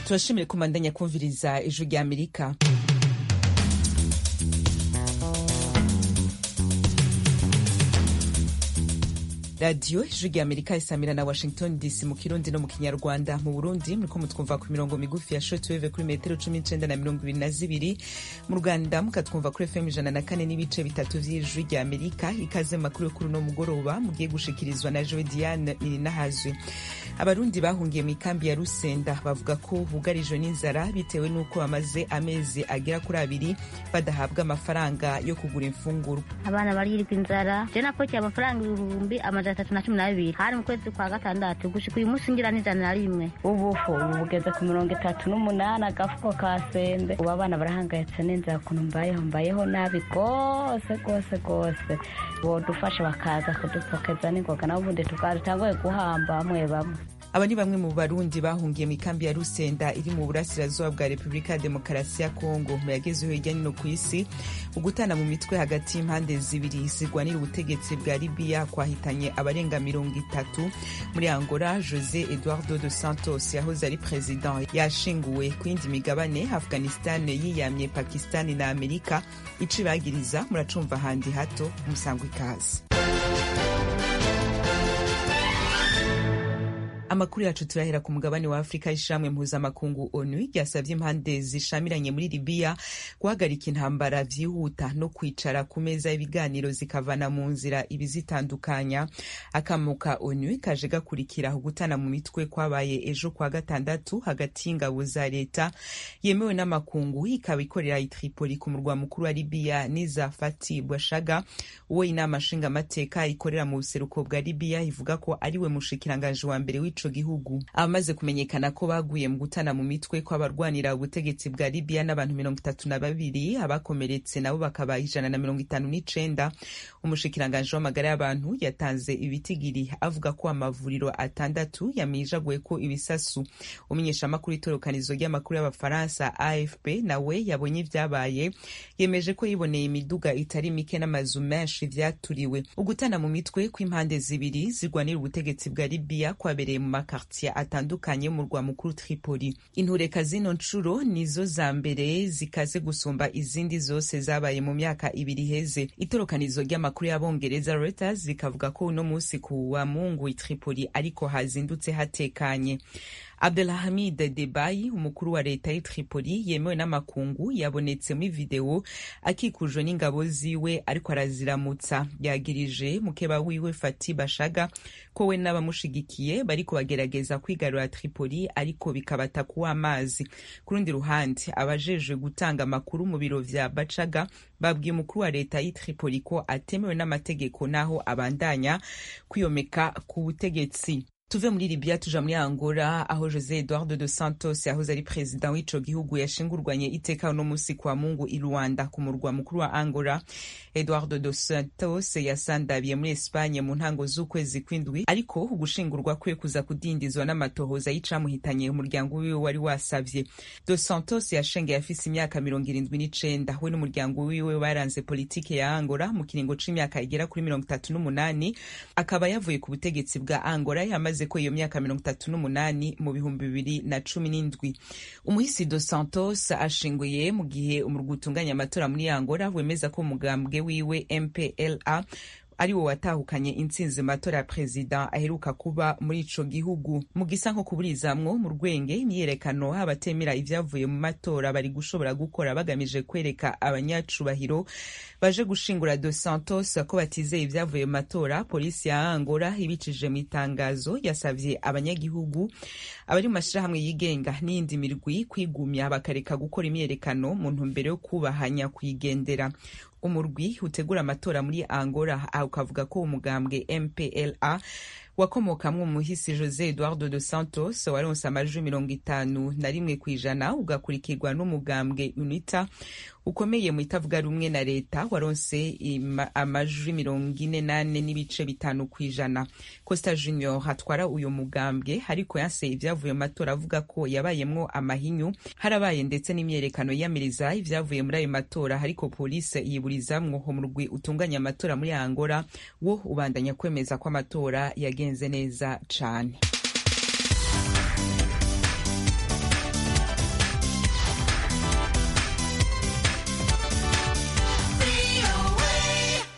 turashimire kumandanya kumviriza ijwi rya amerika radiyo ijwi rya amerika isamira na washington dc mu kirundi no mu kinyarwanda mu burundi muriko mutwumva ku mirongo migufi ya shortwave kuri metero cumi n'icenda na mirongo ibiri na zibiri mu rwanda mukatwumva kuri fm ijana na kane n'ibice bitatu vy'ijwi rya amerika ikaze mu makuru yo kuri uno mugoroba mugiye gushikirizwa na joe diane nininahazwe abarundi bahungiye mu ikambi ya rusenda bavuga ko bugarijwe n'inzara bitewe n'uko bamaze amezi agera kuri abiri badahabwa amafaranga yo kugura imfungurwa abana barirwa inzara je napokiye amafaranga ibihumbi amajana atatu na cumi n'abiri hari mu kwezi kwa gatandatu gushika uyu munsi ngira n'ijana na rimwe ubufu ubu bugeze ku mirongo itatu n'umunani agafuko ka sembe ubu abana barahangayitse n'inzara ukuntu mbayeho mbayeho nabi rwose rwose rwose bodufasha bakaza kudupokeza n'ingoga nabo ubundi tukatanguye guhamba bamwe bamwe aba ni bamwe mu barundi bahungiye mu ikambi ya rusenda iri mu burasirazuba bwa repubulika ya demokarasi ya kongo mu yagezeho hirya no ku isi ugutana mu mitwe hagati y'impande zibiri zirwanira ubutegetsi bwa libiya kwahitanye abarenga mirongo itatu muri angola jose eduardo dos santos yahoze ari perezida yashinguwe ku yindi migabane afghanistan yiyamye pakistani na amerika ico ibagiriza muracumva handi hato musangwa ikaze amakuru yacu turahera ku mugabane wa afurika y'ishamwe mpuzamakungu onu ryasavye impande zishamiranye muri libiya guhagarika intambara vyihuta no kwicara ku meza y'ibiganiro zikavana mu nzira ibizitandukanya akamuka onu kaje gakurikira ugutana mu mitwe kwabaye ejo kwa gatandatu hagati y'ingabo za leta yemewe n'amakungu ikaba ikorera i tripoli ku murwa mukuru wa libiya n'iza fati bwashaga uwo inama nshingamateka ikorera mu buseruko bwa libiya ivuga ko ariwe mushikiranganji wa mbere w'ico gihugu abamaze kumenyekana ko baguye mu gutana mu mitwe kw'abarwanira ubutegetsi bwa libiya n'abantu mirongo itatu na babiri abakomeretse nabo bakaba ijana na mirongo itanu n'icenda umushikiranganji w'amagara y'abantu yatanze ibitigiri avuga ko amavuriro atandatu yamijaguye ko ibisasu umenyeshamakuru itorokanizo ry'amakuru y'abafaransa afp nawe yabonye ivyabaye yemeje ko yiboneye imiduga itari mike n'amazu menshi vyaturiwe ugutana mu mitwe kw'impande zibiri zirwanira ubutegetsi bwa libiya kwabereye mu makartier atandukanye mu murwa mukuru Tripoli. Intureka zino ncuro nizo za mbere zikaze gusumba izindi zose zabaye mu myaka ibiri iheze. Itorokanizo ry'amakuru y'abongereza Reuters rikavuga ko uno musi ku wa Mungu i Tripoli ariko hazindutse hatekanye. Abdelhamid Debayi umukuru wa leta y'i Tripoli yemewe n'amakungu yabonetse muri video akikujwe n'ingabo ziwe ariko araziramutsa yagirije mukeba wiwe Fati Bashaga ko we n'abamushigikiye bariko bagerageza kwigarura Tripoli ariko bikabata kuwa amazi ku rundi ruhande abajejwe gutanga amakuru mu biro vya Bacaga babwiye umukuru wa leta y'i Tripoli ko atemewe n'amategeko naho abandanya kwiyomeka ku butegetsi tuve muri libya tuja muri angola aho jose eduardo dos santos yahoze ari perezida w'ico gihugu yashingurwanye iteka uno musi kwa mungu i rwanda ku murwa mukuru wa angola eduardo dos santos yasandabiye muri espanye mu ntango z'ukwezi kw'indwi ariko ugushingurwa kwe kuza kudindizwa n'amatohoza y'icamuhitanye umuryango wiwe wari wasavye dos santos yashengeye afise imyaka mirongo irindwi n'icenda we n'umuryango wiwe baranze politike ya angola mu kiringo c'imyaka igera kuri mirongo itatu n'umunani akaba yavuye ku butegetsi bwa angola yamaze ko iyo myaka mirongo itatu n'umunani mu bihumbi bibiri na cumi n'indwi umuhisi dos santos ashinguye mu gihe umurwi utunganya amatora muri angola wemeza ko umugambwe wiwe mpla ari wo watahukanye intsinzi mu matora ya perezida aheruka kuba muri ico gihugu mu gisa nko kuburizamwo mu rwenge imyiyerekano abatemera ivyavuye mu matora bari gushobora gukora bagamije kwereka abanyacubahiro baje gushingura dos santos ko batizeye ivyavuye mu matora polisi ya angola ibicishije mu itangazo yasavye abanyagihugu abari mu mashirahamwe yigenga n'iyindi mirwi kwigumya bakareka gukora imyiyerekano mu ntumbero yo kubahanya kuyigendera umurwi utegura amatora muri angola aho ukavuga ko umugambwe mpla wakomokamwo umuhisi jose eduardo dos santos waronse amajwi mirongo itanu na rimwe ku ijana ugakurikirwa n'umugambwe unita ukomeye mu itavuga rumwe na leta waronse amajwi mirongo ine nane n'ibice bitanu ku ijana costa junior hatwara uyu mugambwe ariko yanseye ivyavuye mu matora avuga ko yabayemwo amahinyu harabaye ndetse n'imyerekano yiyamiriza ivyavuye muri ayo matora ariko polisi yiburizamwo umurwi utunganya amatora muri angola wo ubandanya kwemeza ko amatora yagenze neza cane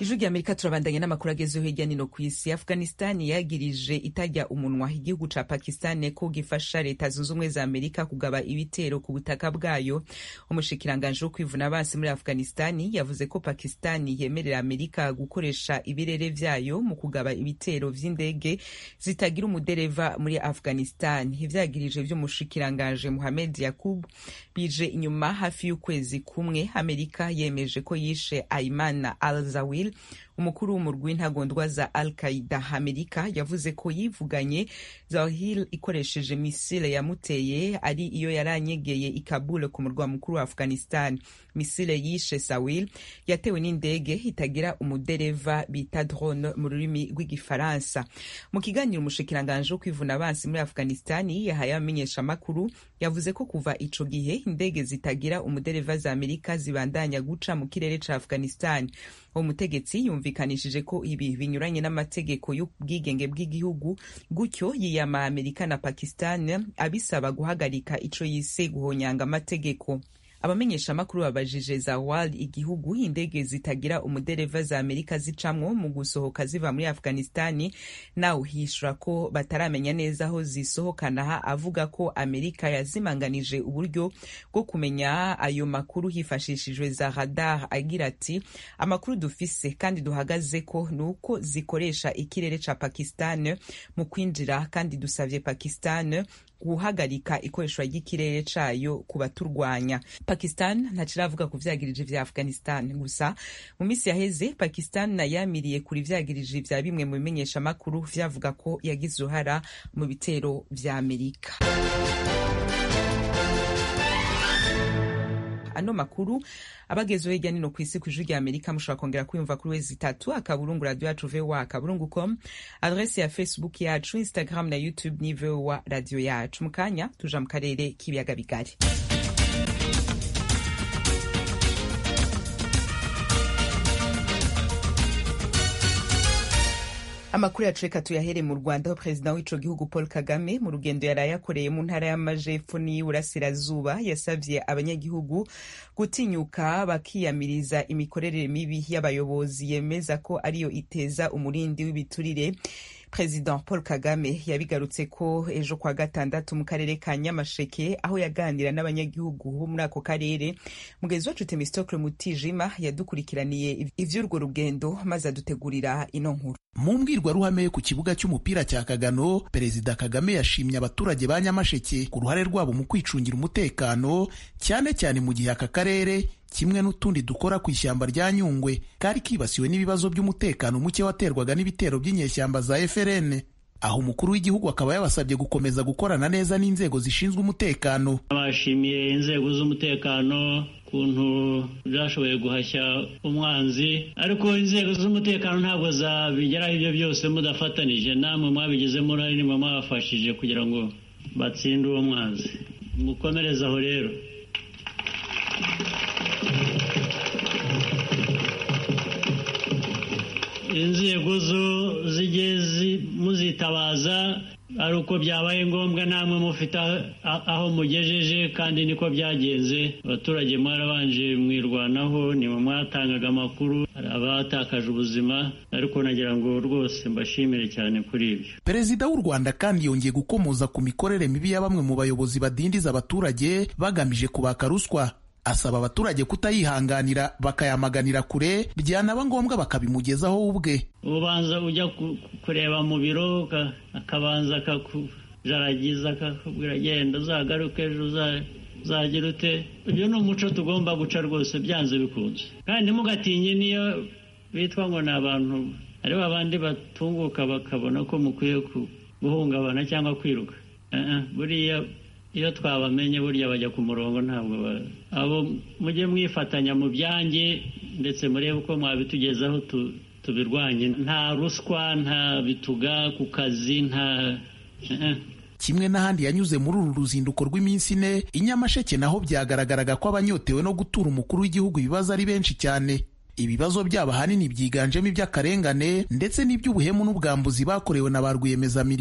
ijwi rya amerika turabandanya n'amakuru agezeho hirya nino ku isi afghanistani yagirije itajya umunwa igihugu ca pakistan ko gifasha leta zunze ubumwe za amerika kugaba ibitero ku butaka bwayo umushikiranganji wo kwivuna abansi muri afghanistani yavuze ko pakistani yemerera amerika gukoresha ibirere vyayo mu kugaba ibitero vy'indege zitagira umudereva muri afghanistan ivyagirije vy'umushikiranganji muhamed yakub bije inyuma hafi y'ukwezi kumwe amerika yemeje ko yishe aimana al zawil umukuru w'umurwi w'intagondwa za al qaida amerika yavuze ko yivuganye zawahil ikoresheje misile yamuteye ari iyo yaranyegeye i kabul ku murwa mukuru wa afghanistan misile yishe sawil yatewe n'indege itagira umudereva bita drone mu rurimi rw'igifaransa mu kiganiro umushikiranganji wo kwivuna abansi muri afghanistan yahaye abamenyesha amakuru yavuze ko kuva ico gihe indege zitagira umudereva za amerika zibandanya guca mu kirere ca afghanistan uwo mutegetsi yumvikanishije ko ibi binyuranye n'amategeko y'ubwigenge bw'igihugu gutyo yiyama amerika na pakistan abisaba guhagarika ico yise guhonyanga amategeko abamenyesha amakuru babajije zawal igihugu indege zitagira umudereva za amerika zicamwo mu gusohoka ziva muri afghanistani nawe hishura ko bataramenya neza aho zisohokana avuga ko amerika yazimanganije uburyo bwo kumenya ayo makuru hifashishijwe za radar agira ati amakuru dufise kandi duhagaze ko ni uko zikoresha ikirere ca pakistan mu kwinjira kandi dusavye pakistan guhagarika ikoreshwa ry'ikirere cayo ku baturwanya pakistan ntaciravuga ku vyagirije vya afghanistan gusa mu misi yaheze pakistan nayamiriye kuri vyagirije vya bimwe mu bimenyesha makuru vyavuga ko yagize uruhara mu bitero vya amerika ano makuru abagezeho hirya nino ku isi ku ijwi rya amerika mushobora kongera kwiyumva kuri wezi itatu akaburungu radio yacu voa akaburungu com adrese ya facebook yacu instagram na youtube ni voa radio yacu mu kanya tuja mu karere k'ibiyaga bigari amakuru yacu reka tuyahere mu rwanda aho perezida w'ico gihugu paul kagame mu rugendo yaraye akoreye mu ntara y'amajepfo n'iy'uburasirazuba yasavye abanyagihugu gutinyuka bakiyamiriza imikorere mibi y'abayobozi yemeza ko ariyo iteza umurindi w'ibiturire perezida paul kagame yabigarutse ko ejo kwa gatandatu mu karere ka nyamasheke aho yaganira n'abanyagihugu bo muri ako karere mugenzi wacu temistokle mutijima yadukurikiraniye ivy'urwo rugendo maze adutegurira ino nkuru mu mbwirwaruhame yo ku kibuga cy'umupira cya kagano perezida kagame yashimye abaturage ba nyamasheke ku ruhare rwabo mu kwicungira umutekano cyane cyane mu gihe aka karere kimwe n'utundi dukora ku ishyamba rya nyungwe kari kibasiwe n'ibibazo by'umutekano muke waterwaga n'ibitero by'inyeshyamba za FRN aho umukuru w'igihugu akaba yabasabye gukomeza gukorana neza n'inzego zishinzwe umutekano bashimiye inzego z'umutekano ukuntu zashoboye guhashya umwanzi ariko inzego z'umutekano ntabwo zabigeraho ibyo byose mudafatanije namwe mwabigizemo uruhare nimwe mwabafashije kugira ngo batsinde uwo mwanzi mukomereze aho rero inzego zo zijye muzitabaza ari uko byabaye ngombwa namwe mufite aho mugejeje kandi niko byagenze abaturage mwarabanje mwirwanaho nimwe mwatangaga amakuru hari abatakaje ubuzima ariko nagira ngo rwose mbashimire cyane kuri ibyo perezida w'u rwanda kandi yongeye gukomoza ku mikorere mibi ya bamwe mu bayobozi badindiza abaturage bagamije kubaka ruswa asaba abaturage kutayihanganira bakayamaganira kure byanaba ngombwa bakabimugezaho ubwe ubanza ujya kureba mu biro akabanza akakujaragiza akakubwira genda uzagaruke ejo uzagira ute ibyo ni umuco tugomba guca rwose byanze bikunze kandi ntimugatinye niyo bitwa ngo ni abantu hariho abandi batunguka bakabona ko mukwiye guhungabana cyangwa kwiruka buriya iyo twabamenye burya bajya ku murongo ntabwo abo mujye mwifatanya mu byanjye ndetse murebe uko mwabitugezaho tubirwanye nta ruswa nta bituga ku kazi nta kimwe n'ahandi yanyuze muri uru ruzinduko rw'iminsi ine i nyamasheke naho byagaragaraga ko abanyotewe no gutura umukuru w'igihugu ibibazo ari benshi cyane ibibazo byabo ahanini byiganjemo iby'akarengane ndetse n'iby'ubuhemu n'ubwambuzi bakorewe na ba rwiyemezamirimo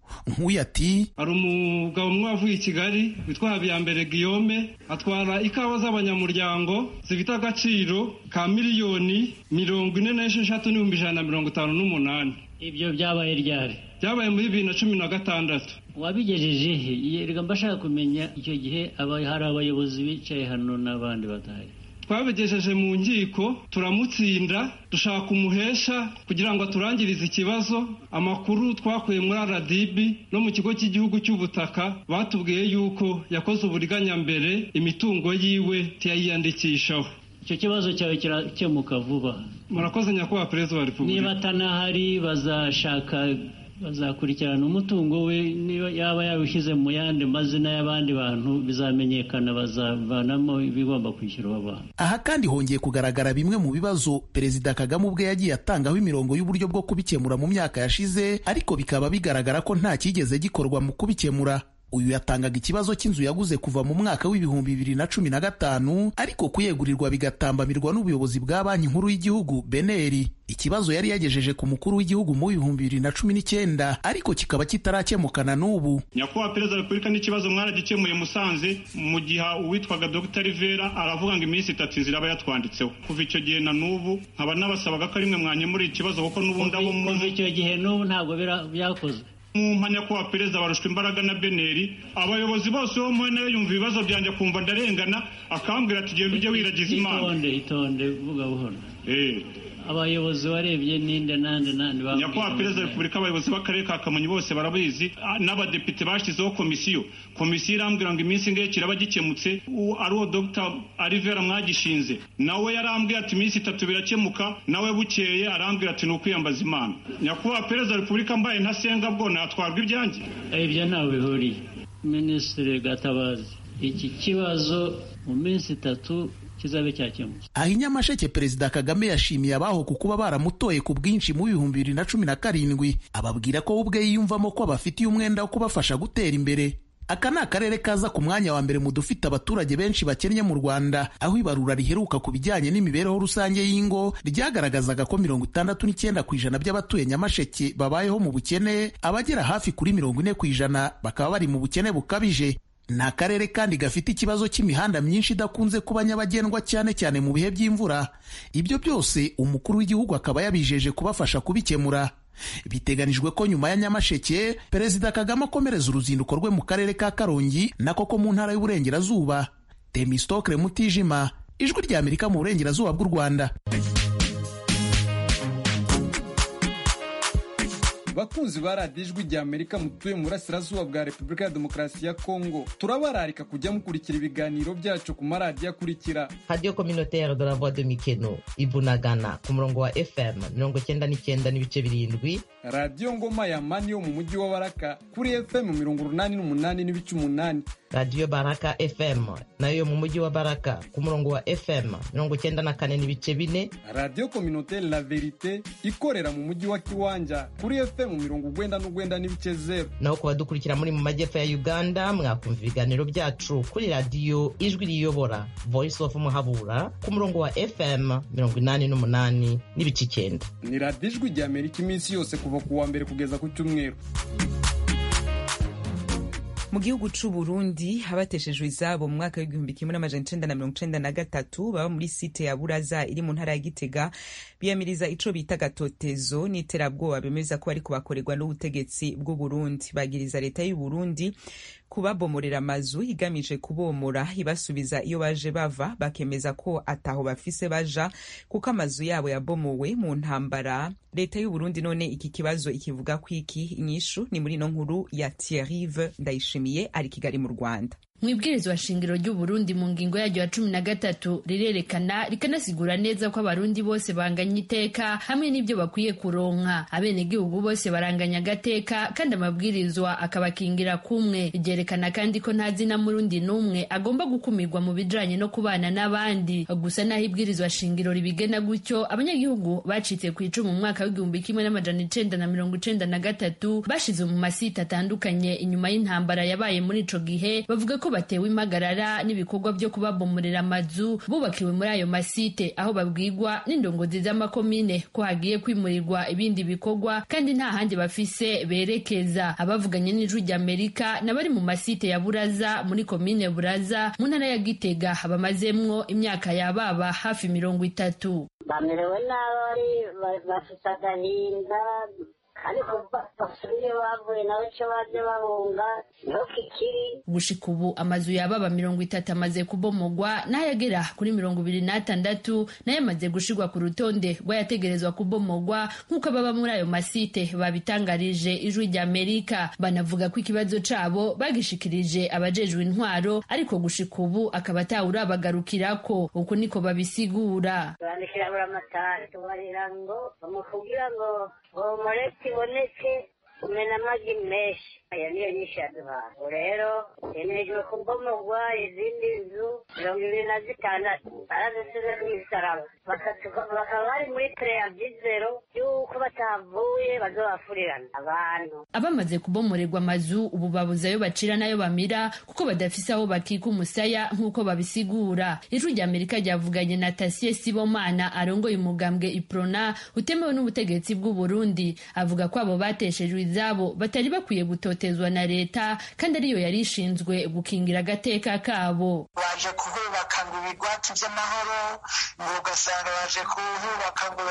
nk'uyu ati hari umugabo umwe wavuye i kigali witwa habiyambere guillaume atwara ikawa z'abanyamuryango zifite agaciro ka miliyoni mirongo ine n'esheshatu n'ibihumbi ijana na mirongo itanu n'umunani ibyo byabaye ryari byabaye muri bibiri na cumi na gatandatu wabigejeje he reka mbashaka kumenya icyo gihe hari abayobozi bicaye hano n'abandi badahari twabigejeje mu nkiko turamutsinda dushaka umuhesha kugira ngo aturangirize ikibazo amakuru twakuye muri rdb no mu kigo cy'igihugu cy'ubutaka batubwiye yuko yakoze uburiganya mbere imitungo yiwe ntiyayiyandikishaho icyo kibazo cyawe kirakemuka vuba murakoze nyakubahwa perezida wa repubulika niba atanahari bazashaka bazakurikirana umutungo we niba yaba yawushyize mu yandi mazina y'abandi bantu bizamenyekana bazavanamo ibigomba kwishyurwa abantu aha kandi hongeye kugaragara bimwe mu bibazo perezida kagame ubwe yagiye atangaho imirongo y'uburyo bwo kubikemura mu myaka yashize ariko bikaba bigaragara ko nta cyigeze gikorwa mu kubikemura uyu yatangaga ikibazo cy'inzu yaguze kuva mu mwaka w'ibihumbi bibiri na cumi na gatanu ariko kuyegurirwa bigatambamirwa n'ubuyobozi bwa banki nkuru y'igihugu beneri ikibazo yari yagejeje ku mukuru w'igihugu mu bihumbi bibiri na cumi n'icyenda ariko kikaba kitarakemukana n'ubu nyakubahwa perezida wa repubulika n'ikibazo mwaragikemuye musanze mu gihe uwitwaga dr rivera aravuga ngo iminsi itatu inzira aba yatwanditseho kuva icyo gihe na n'ubu nkaba nabasabaga ko rimwe mwanyemurira ikibazo kuko n'ubundi abo kuva icyo gihe n'ubu ntabwo byakozwe mu mpanya kuba perezida barushwa imbaraga na beneri abayobozi bose bo muwe nawe yumva ibibazo byanjye akumva ndarengana akambwira ati genda ujye wiragiza imana itonde itonde vuga buhoro abayobozi warebye ninde nande nande nyakubahwa perezida wa repubulika abayobozi b'akarere ka kamonyi bose barabizi n'abadepite bashyizeho komisiyo komisiyo irambwira ngo iminsi ingahe kiraba gikemutse ari uwo dr arivera mwagishinze nawe yarambwira ati iminsi itatu birakemuka nawe bukeye arambwira ati ni ukwiyambaza imana nyakubahwa perezida wa repubulika mbaye ntasenga bwo natwarwa ibyanjye ibyo ntawe bihuriye minisitiri gatabazi iki kibazo mu minsi itatu kizabe cyakemutse aho i nyamasheke perezida kagame yashimiye abaho ku kuba baramutoye ku bwinshi mu bihumbi bibiri na cumi na karindwi ababwira ko we ubwe yiyumvamo ko abafitiye umwenda wo kubafasha gutera imbere aka ni akarere kaza ku mwanya wa mbere mu dufite abaturage benshi bakennye mu rwanda aho ibarura riheruka ku bijyanye n'imibereho rusange y'ingo ryagaragazaga ko mirongo itandatu n'icyenda ku ijana by'abatuye nyamasheke babayeho mu bukene abagera hafi kuri mirongo ine ku ijana bakaba bari mu bukene bukabije ni akarere kandi gafite ikibazo cy'imihanda myinshi idakunze kuba nyabagendwa cyane cyane mu bihe by'imvura ibyo byose umukuru w'igihugu akaba yabijeje kubafasha kubikemura biteganijwe ko nyuma ya nyamasheke perezida kagame akomereza uruzinduko rwe mu karere ka karongi nako ko mu ntara y'uburengerazuba temistokre mutijima ijwi rya amerika mu burengerazuba bw'u rwanda bakunzi ba radiyo ijwi rya amerika mutuye mu burasirazuba bwa repubulika ya demokarasi ya kongo turabararika kujya mukurikira ibiganiro byacu ku maradiyo akurikira radiyo kominotere de la voix de mikeno ibunagana ku murongo wa fm mirongo cyenda n'icyenda n'ibice birindwi radiyo ngoma ya mani yo mu mujyi wa baraka kuri fm mirongo urunani n'umunani n'ibice umunani radiyo baraka fm nayo yo mu mujyi wa baraka ku murongo wa fm mirongo cyenda na kane n'ibice bine radiyo kominotere la verite ikorera mu mujyi wa kiwanja kuri fm mu mirongo ugwenda n'ugwenda n'ibice zeru naho ku badukurikira muri mu majyepfo ya uganda mwakumva ibiganiro byacu kuri radiyo ijwi riyobora voice of muhabura ku murongo wa fm mirongo inani n'umunani n'ibice icyenda ni radiyo ijwi rya amerika iminsi yose kuva ku wa mbere kugeza ku cyumweru mu gihugu c'u Burundi abateshejwe izabo mu mwaka w'igihumbi kimwe n'amajana icenda na mirongo icenda na gatatu baba muri site ya Buraza iri mu ntara ya Gitega biyamiriza ico bita gatotezo n'iterabwoba bemeza ko bariko bakorerwa n'ubutegetsi bw'u Burundi bagiriza leta y'u Burundi kubabomorera amazu igamije kubomora ibasubiza iyo baje bava bakemeza ko ataho bafise baja kuko amazu yabo yabomowe mu ntambara leta y'u Burundi none iki kibazo ikivuga kwiki inyishu ni muri no nkuru ya Thierry Ndayishimiye ari Kigali mu Rwanda mu ibwirizwa shingiro ry'u Burundi mu ngingo yaryo ya cumi na gatatu rirerekana rikanasigura neza ko abarundi bose banganya iteka hamwe n'ibyo bakwiye kuronka abenegihugu bose baranganya agateka kandi amabwirizwa akabakingira kumwe ryerekana kandi ko nta zina murundi n'umwe agomba gukumirwa mu bijanye no kubana n'abandi gusa naho ibwirizwa shingiro ribigena gutyo abanyagihugu bacitse ku icumu mu mwaka w'igihumbi kimwe n'amajana icenda na mirongo icenda na gatatu bashize mu masite atandukanye inyuma y'intambara yabaye muri ico gihe bavuga ko batewe impagarara n'ibikorwa byo kubabomorera amazu bubakiwe muri ayo masite aho babwirwa n'indongozi z'amakomine ko hagiye kwimurirwa ibindi bikorwa kandi nta handi bafise berekeza abavuganye n'ijwi ry'amerika n'abari mu masite ya buraza muri komine buraza mu ntara ya gitega bamazemwo imyaka yababa hafi mirongo itatu bamerewe nabi bafite agahinda ariko basubiye bavuye nawe icyo baje babunga niho kikiri gushika ubu amazu yababa mirongo itatu amaze kubomogwa n'ayagera kuri mirongo ibiri n'atandatu nayo amaze gushirwa ku rutonde rw'ayategerezwa kubomogwa nk'uko ababa muri ayo masite babitangarije ijwi ry'amerika banavuga ko ikibazo cabo bagishikirije abajejwe intwaro ariko gushika ubu akaba atawurabagarukirako uku niko babisigura bandikira buri amatara tubarira ngo bamukubwira ngo bomore kiboneke umena amagi menshi aya niyo nyinshi yaduhaye ubu rero yemejwe kubomogwa izindi nzu mirongo ibiri na zitandatu barazisize ku misaraba bakaba bari muri preavizero y'uko batavuye bazobafurirana abantu abamaze kubomorerwa amazu ubu babuze ayo bacira n'ayo bamira kuko badafise aho bakika umusaya nk'uko babisigura ijwi rya amerika ryavuganye na tasiye sibomana arongoye umugambwe iprona utemewe n'ubutegetsi bw'u burundi avuga ko abo bateshejwe izabo batari bakwiye gutotezwa na leta kandi ariyo yari ishinzwe gukingira agateka kabo baje kuhubaka ngo ibigwati by'amahoro ngo ugasanga baje kuhubaka ngo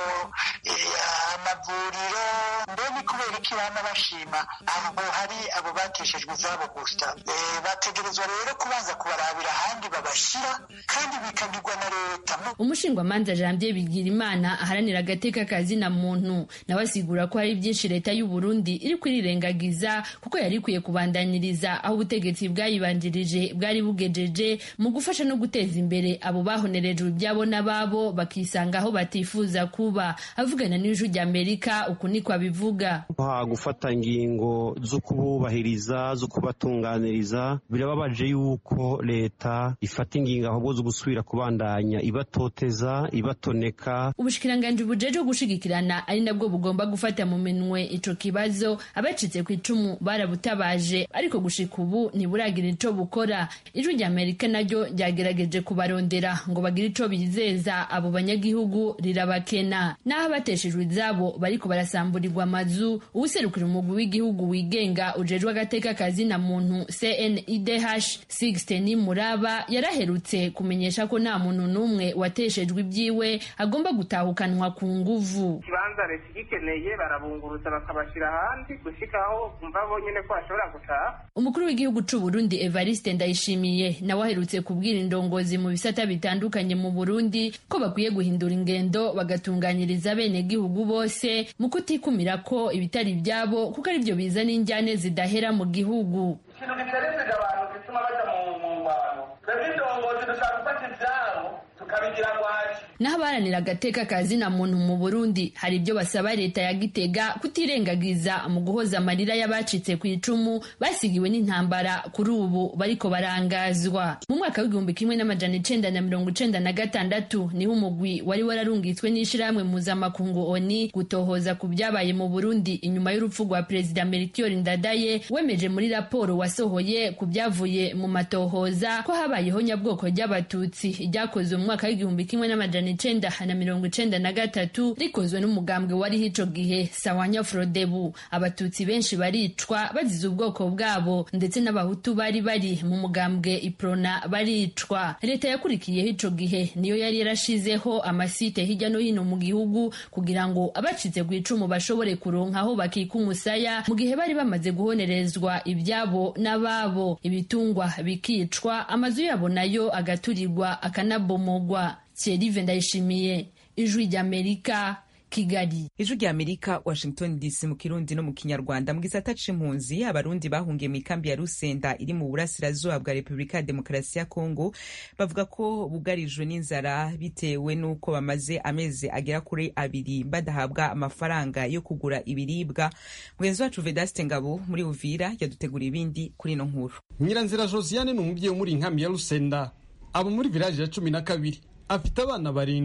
amavuriro mbe ni kubera iki bana bashima aho hari abo bateshejwe izabo gusa bategerezwa rero kubanza kubarabira ahandi babashyira kandi bikagirwa na leta umushingwamanza janvier bigirimana aharanira agateka kazina muntu nawe asigura ko hari byinshi leta y'u burundi iri kurirengagiza kuko yari ikwiye kubandaniriza aho ubutegetsi bwayibanjirije bwari bugejeje mu gufasha no guteza imbere abo bahonerejwe ibyabo n'ababo bakisanga aho batifuza kuba avugana n'ijwi rya amerika uku niko abivuga gufata ingingo zo kububahiriza zo kubatunganiriza birababaje yuko leta ifata ingingo ahubwo zo gusubira kubandanya ibatoteza ibatoneka ubushikiranganji bujeje gushigikirana ari nabwo bugomba gufata mu minwe ico kibazo abacitse ku icumu barabutabaje ariko gushika ubu ntiburagira ico bukora ijwi rya amerika naryo ryagerageje kubarondera ngo bagire ico bizeza abo banyagihugu rirabakena n'aho abateshejwe izabo bariko barasamburirwa amazu uwuserukira umugwi w'igihugu wigenga ujejwe agateka kazina muntu cnidh sixten muraba yaraherutse kumenyesha ko nta muntu n'umwe wateshejwe ibyiwe agomba gutahukanwa ku nguvu ikibanza leta igikeneye barabunguruza bakabashyira ahandi gushikaho kumva bonyine ko bashobora gutaha umukuru w'igihugu c'u Burundi Evariste Ndayishimiye nawe aherutse kubwira indongozi mu bisata bitandukanye mu Burundi ko bakwiye guhindura ingendo bagatunganyiriza bene gihugu bose mu kutikumira ko ibitari ibyabo kuko ari byo bizana injyane zidahera mu gihugu ikintu giterezeje abantu gituma baja mu ngwano twebwe indongozi dushaka gufata ivyabo tukabigira ngwaci naho abaharanira agateka kazina muntu mu Burundi hari ibyo basaba leta ya Gitega kutirengagiza mu guhoza amarira y'abacitse ku icumu basigiwe n'intambara kuri ubu bariko barangazwa mu mwaka w'igihumbi kimwe n'amajana icenda na mirongo icenda na gatandatu niho umugwi wari wararungitswe n'ishirahamwe mpuzamakungu ONI gutohoza ku byabaye mu Burundi inyuma y'urupfu rwa perezida Melchior Ndadaye wemeje muri raporo wasohoye ku byavuye mu matohoza ko habayeho nyabwoko ry'abatutsi ryakozwe mu mwaka w'igihumbi kimwe n'amajana icenda na mirongo icenda na gatatu rikozwe n'umugambwe wariho ico gihe sawanya frodebu abatutsi benshi baricwa bazize ubwoko bwabo ndetse n'abahutu bari bari mu mugambwe iprona baricwa leta yakurikiyeho ico gihe niyo yari yarashizeho amasite hirya no hino mu gihugu kugira ngo abacitse ku icumu bashobore kuronka aho bakika umusaya mu gihe bari bamaze guhonerezwa ibyabo n'ababo ibitungwa bikicwa amazu yabo nayo agaturirwa akanabomogwa Thierry Ndayishimiye ijwi ry'Amerika Kigali ijwi rya Amerika Washington DC mu kirundi no mu kinyarwanda mu gisata c'impunzi abarundi bahungiye mu ikambi ya Rusenda iri mu burasirazuba bwa Repubulika ya Demokarasi ya Kongo bavuga ko bugarijwe n'inzara bitewe n'uko bamaze amezi agera kuri abiri badahabwa amafaranga yo kugura ibiribwa mugenzi wacu Vedaste Ngabo muri Uvira yadutegura ibindi kuri ino nkuru Nyiranzira Josiane ni umubyeyi wo muri inkambi ya Rusenda abo muri village ya cumi na kabiri afite abana barindwi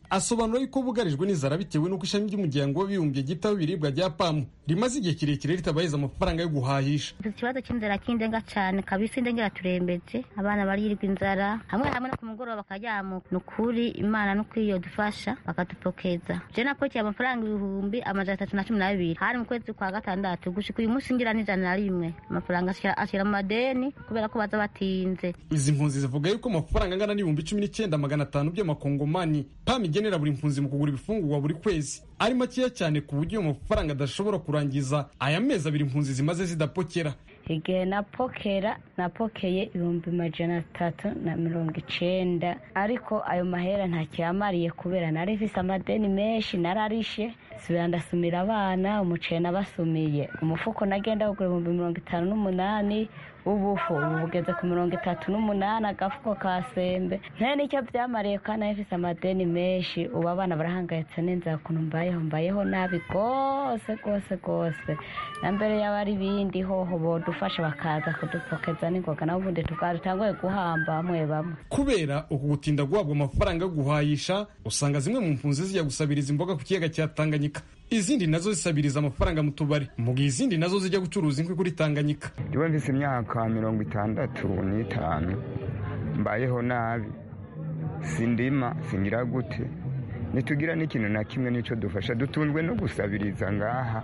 asobanura yuko bugarijwe n'inzara bitewe n'uko ishami ry'umuryango w'abibumbye ryitaho ibiribwa rya pamu rimaze igihe kirekire ritabaheza amafaranga yo guhahisha ikibazo cy'inzara kindenga cyane kabisa indengera turembetse abana barirwa inzara hamwe hamwe no ku mugoroba bakajyamuka ni ukuri imana no kwiyo dufasha bakadupokeza je napokiye amafaranga ibihumbi amajana atatu na cumi n'abiri hari mu kwezi kwa gatandatu gushika uyu munsi ngira n'ijana na rimwe amafaranga ashyira mu madeni kubera ko baza batinze izi mpunzi zivuga yuko amafaranga angana n'ibihumbi cumi n'icyenda magana atanu by'amakongomani pam igenera buri mpunzi mu kugura ibifungurwa buri kwezi ari makeya cyane ku buryo ayo mafaranga adashobora kurangiza aya mezi abiri impunzi zimaze zidapokera igihe napokera napokeye ibihumbi majana atatu na mirongo icenda ariko ayo mahera ntakiyamariye kubera nari mfise amadeni menshi nararishe subira ndasumira abana umuceri nabasumiye umufuko nagenda kugura ibihumbi mirongo itanu n'umunani ubufu ubu bugeze ku mirongo itatu n'umunani agafuko ka sembe nta nicyo byamariye kandi nari mfise amadeni menshi ubu abana barahangayitse n'inzara ukuntu mbayeho mbayeho nabi rwose rwose rwose na mbere yaba ari ibindi hoho bodufasha bakaza kudupokeza n'ingoga naho ubundi tutanguye guhamba bamwe bamwe kubera uku gutinda guhabwa amafaranga yo guhayisha usanga zimwe mu mpunzi zijya gusabiriza imboga ku kiyaga cya tanganyika izindi nazo zisabiriza amafaranga mu tubari mu gihe izindi nazo zijya gucuruza inkwi kuri tanganyika njyewe mfise imyaka mirongo itandatu n'itanu mbayeho nabi sindima singira gute ntitugira n'ikintu na kimwe n'icyo dufasha dutunzwe no gusabiriza ngaha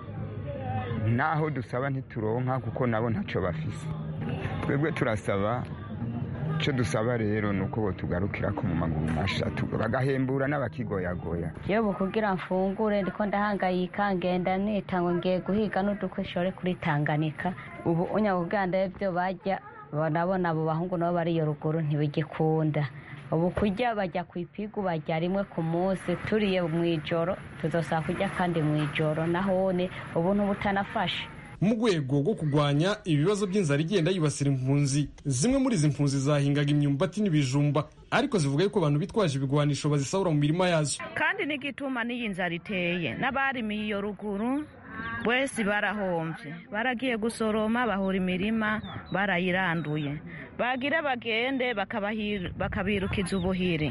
naho dusaba ntituronka kuko nabo ntacyo bafise twebwe turasaba icyo dusaba rero ni uko tugarukira ko mu maguru masha bagahembura n'abakigoyagoya yewe kugira mfungure ndiko ndahangayika ngenda nita ngo ngiye guhiga n'udukwishore kuri tanganika ubu unyabuganda ibyo bajya nabona abo bahungu nabo bari iyo ruguru ntibigikunda ubu kurya bajya ku ipigu bajya rimwe ku munsi turiye mu ijoro tuzosaba kurya kandi mu ijoro nahone ubu ntubutanafashe mu rwego rwo kurwanya ibibazo by'inzara igenda yibasira impunzi zimwe muri izi mpunzi zahingaga imyumbati n'ibijumba ariko zivuga yuko abantu bitwaje ibigwanisho bazisahura mu mirima yazo kandi n'igituma n'iyi nzara iteye n'abarimiye iyo ruguru wese barahombye baragiye gusoroma bahura imirima barayiranduye bagira bagende bakabirukiza ubuhiri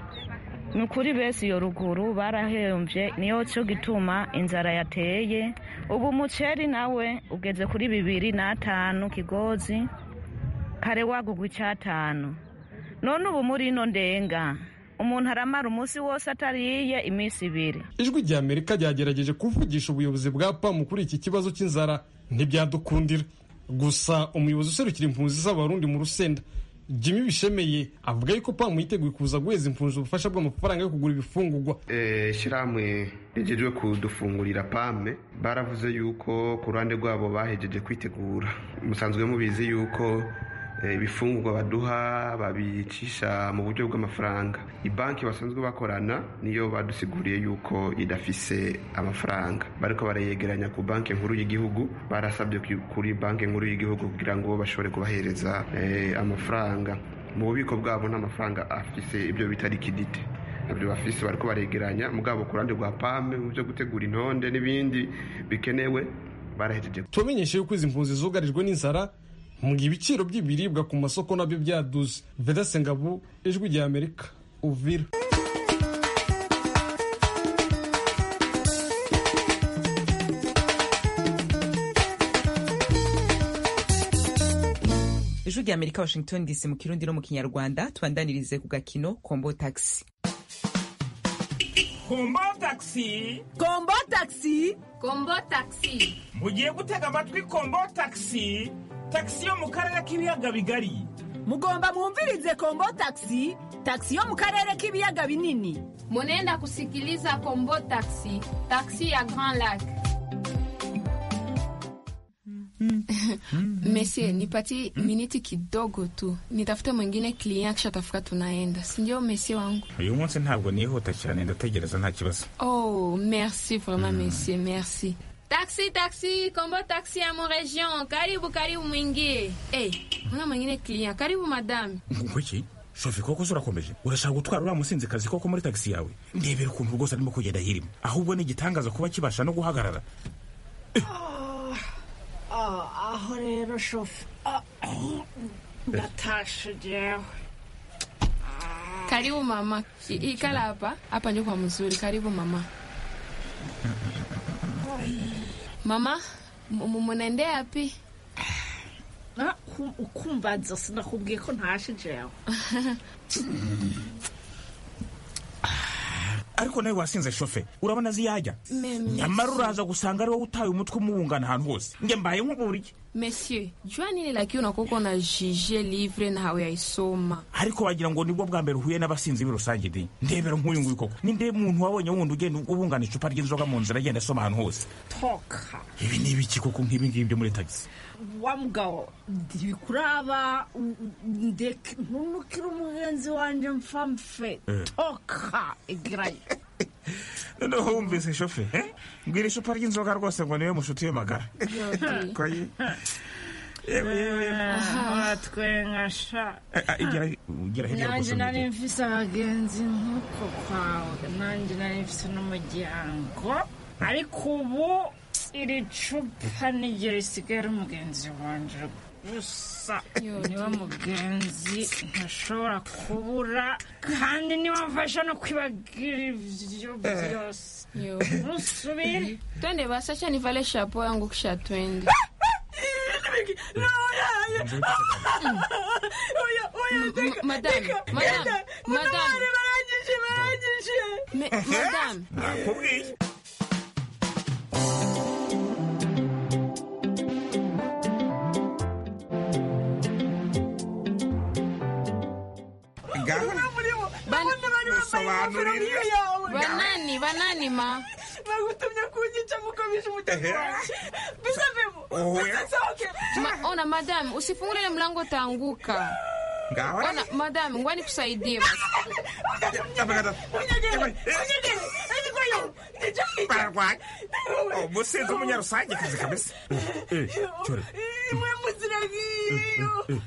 ni ukuri bese iyo ruguru barahembye niyo cyo gituma inzara yateye ubu umuceri nawe ugeze kuri bibiri n'atanu kigozi kare wagugwa icyatanu none ubu muri ino ndenga umuntu aramara umunsi wose atariye iminsi ibiri ijwi rya amerika ryagerageje kuvugisha ubuyobozi bwa pamu kuri iki kibazo cy'inzara ntibyadukundira gusa umuyobozi userukira impunzi z'abarundi mu rusenda jimmy bishemeye avuga yuko pamu yiteguye kuza guheza impunzi ubufasha bw'amafaranga yo kugura ibifungurwa ishyirahamwe rigejwe kudufungurira pame baravuze yuko ku ruhande rwabo bahejeje kwitegura musanzwe mubizi yuko ibifungurwa baduha babicisha mu buryo bw'amafaranga banki basanzwe bakorana niyo badusiguriye yuko idafise amafaranga bariko barayegeranya ku banki nkuru y'igihugu barasabye kuri banki nkuru y'igihugu kugira ngo bashobore kubahereza amafaranga mu bubiko bwabo n'amafaranga afise ibyo bita likidite nabyo bafise bariko baregeranya mugabo ku ruhande rwa pame mu byo gutegura intonde n'ibindi bikenewe barahejeje tubamenyeshe yuko izi mpunzi zugarijwe n'inzara mu gihe ibiciro by'ibiribwa ku masoko nabyo byaduze vedase ngabu ijwi rya amerika uvira ijwi rya amerika washington dc mu kirundi no mu kinyarwanda tubandanirize ku gakino kombo taxi kombo taxi kombo taxi kombo taxi mugiye gutega amatwi kombo taxi taxi yo mu karere k'ibiyaga bigari mugomba mwumvirize kombo taxi taxi yo mu karere k'ibiyaga binini munenda kusikiliza kombo taxi taxi ya grand lac Mesie, nipatie miniti kidogo tu, nitafute mwingine klient kisha tafuka tunaenda, sindio mesie wangu? uyu munsi ntabwo nihuta cyane ndategereza nta kibazo Oh, merci vraiment mesie, merci. Taxi, taxi, kombo taxi ya mu region, karibu karibu mwingie. Eh, muna mwingine klient, karibu madame. kuki shofi koko se urakomeje urashaka gutwara uriya musinzikazi koko muri tagisi yawe ndebera ukuntu rwose arimo kugenda hirima ahubwo ni igitangaza kuba kibasha no guhagarara aho rero shofu ndatashe jewe Karibu mama. I- Ikala hapa. Hapa ndio kwa mzuri. Karibu mama. Mama, mu- mu- munaendea wapi? Ah, kum- ukumbaza sinakubwiye ko ntashe jewe ariko nawe wasinze shofe urabona azi yajya Me- nyamara uraza gusanga ari wowe utaye umutwe umuwungana ahantu hose njye mbaye nk'uburyo Monsieur, jua nini lakini unakuwa una jije livre na hawayaisoma. ariko wagira ngo nibwo bwa mbere uhuye n'abasinzi b'i rusange di ndebera nk'uyu nguyu koko ninde muntu wabonye wundi ugenda ubungana icupa ry'inzoga mu nzira agenda asoma ahantu hose toka ibi ni ibiki koko nk'ibi ngibi byo muri tagisi wa mugabo ndikuraba u- u- ndeke ntunukire umugenzi wanje mfa mfe Eh. toka igirayo noneho wumvise shofe eh? mbwira icupa ry'inzoga rwose ngo niwe mushuti we magara Ko ye- yewe yewe yewe. uratwenga sha Eh, ah, igira igira hirya nanjye rwose nari mujye. mfise abagenzi nk'uko kwawe nanjye nari mfise n'umuryango ariko ubu iri cupa n'igihe risigaye ari umugenzi wanje gusa niwe mugenzi ntashobora kubura kandi niwe mfasha no kwibagira ivyo byose Yo. ntusubire Twende basi, acha nivale chapeau yangu kisha twende. M- madame, madame, madame. Me- madame. nakubwiye Banani, banani ma. bagutumye kunyica mukabisha umutego wanje bisavemo Oya. bisohoke Ma, ona madame, usifungule ile mlango utaanguka. ngaho Ona madame, ngwani kusaidie basi. bararwaye umusinzi w'umunyarusange kazi kabisa Eh, cyore imwe muzira ngiyo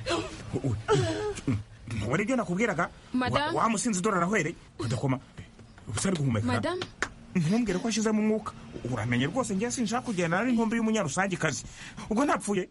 ntubona ibyo nakubwiraga Madame? Wa- wa musinzi dore arahwereye udakoma ubusa ari guhumeka Madame? ntumbwire ko ashizemo umwuka uramenye rwose ngiye sinshaka kugenda ari inkombe y'umunyarusange kazi ubwo ntapfuye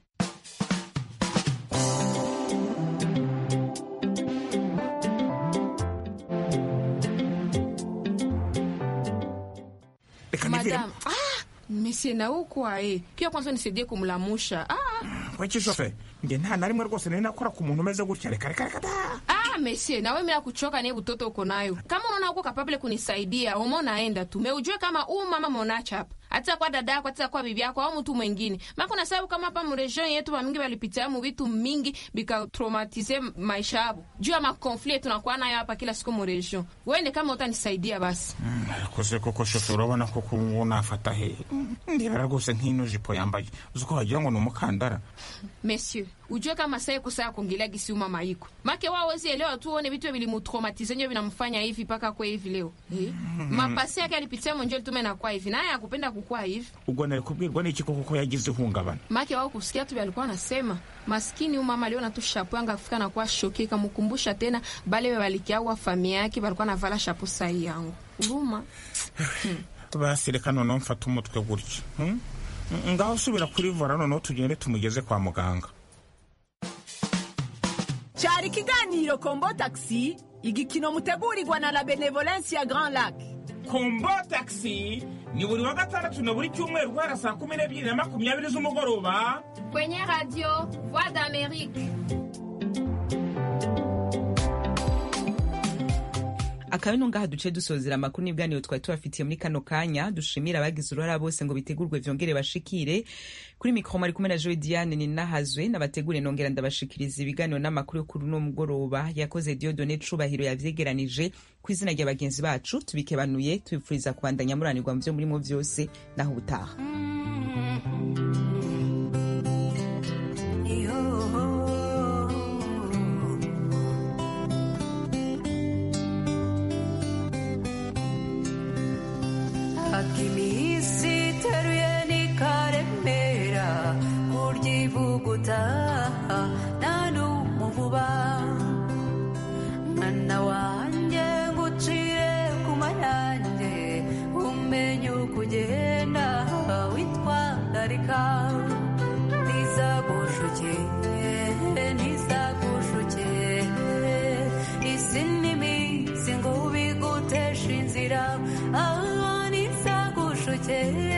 reka nivire Madame. Ah, monsieur na uko ae. Kia kwanza nisaidie kumlamusha. Ah, kweki shofe nge nta na rimwe rwose nari nakora ku muntu umeze gutya reka reka reka da ah monsieur, na wewe mimi kuchoka naye utoto uko nayo. Kama unaona uko kapable kunisaidia, umo naenda tu. Meujue kama huu mama monacha hapa. Hata kwa dada yako, hata kwa bibi yako au mtu mwingine. Maana kuna sababu kama hapa mregion yetu wa mingi walipitia mu vitu mingi bika traumatize maisha yao. Juu ya makonflikt tunakuwa nayo hapa kila siku mregion. Wewe kama utanisaidia basi. ariko koko shofe urabona ko ubu nafata he ndebera rwose nk'ino jipo yambaye uzi ko wagira ngo ni umukandara Monsieur, ujue kama sasa iko saa kuongelea gisi uma maiko. Make wao wezi elewa tu one vitu vilimutraumatize nyo vinamfanya hivi paka kwa hivi leo. Eh? Mapasi yake alipitia monjoli tume na kwa hivi. Naye akupenda kukua hivi. ubwo nari kubwirwa n'iki koko ko yagize ihungabana Make wao kusikia tu alikuwa anasema maskini huyu mama aliona tu shapo yanga afika na kwa shoki kamukumbusha tena bale walikiawa familia yake walikuwa navala shapo sahi yangu. Huruma. basi reka noneho mfate umutwe gutya hmm? ngaho usubira kuri vora noneho tugende tumugeze kwa muganga cyari ikiganiro kombo taxi igikino mutegurirwa na la benevolence ya grand lac kombo taxi ni buri wa gatandatu na buri cyumweru guhera saa kumi n'ebyiri na makumyabiri z'umugoroba Kwenye radio Voix d'Amérique. akaba ino ngaha duce dusozera amakuru n'ibiganiro twari tubafitiye muri kano kanya dushimira abagize uruhara bose ngo bitegurwe vyongere bashikire kuri mikoro mari kumwe na joe diane ninahazwe n'abategure nongera ndabashikiriza ibiganiro n'amakuru yo kuri uno mugoroba yakoze diodone cubahiro yavyegeranije ku izina rya bagenzi bacu tubikebanuye tubipfuriza kubandanya muranirwa mu vyo murimo vyose naho ubutaha akimisi teruye nikaremera kuryivuguta nta n'umuvuba mwana wanjye ngucire ku mayanjye umenye uko ugenda witwararika ntizagushuke ntizagushuke isi n'imico ufite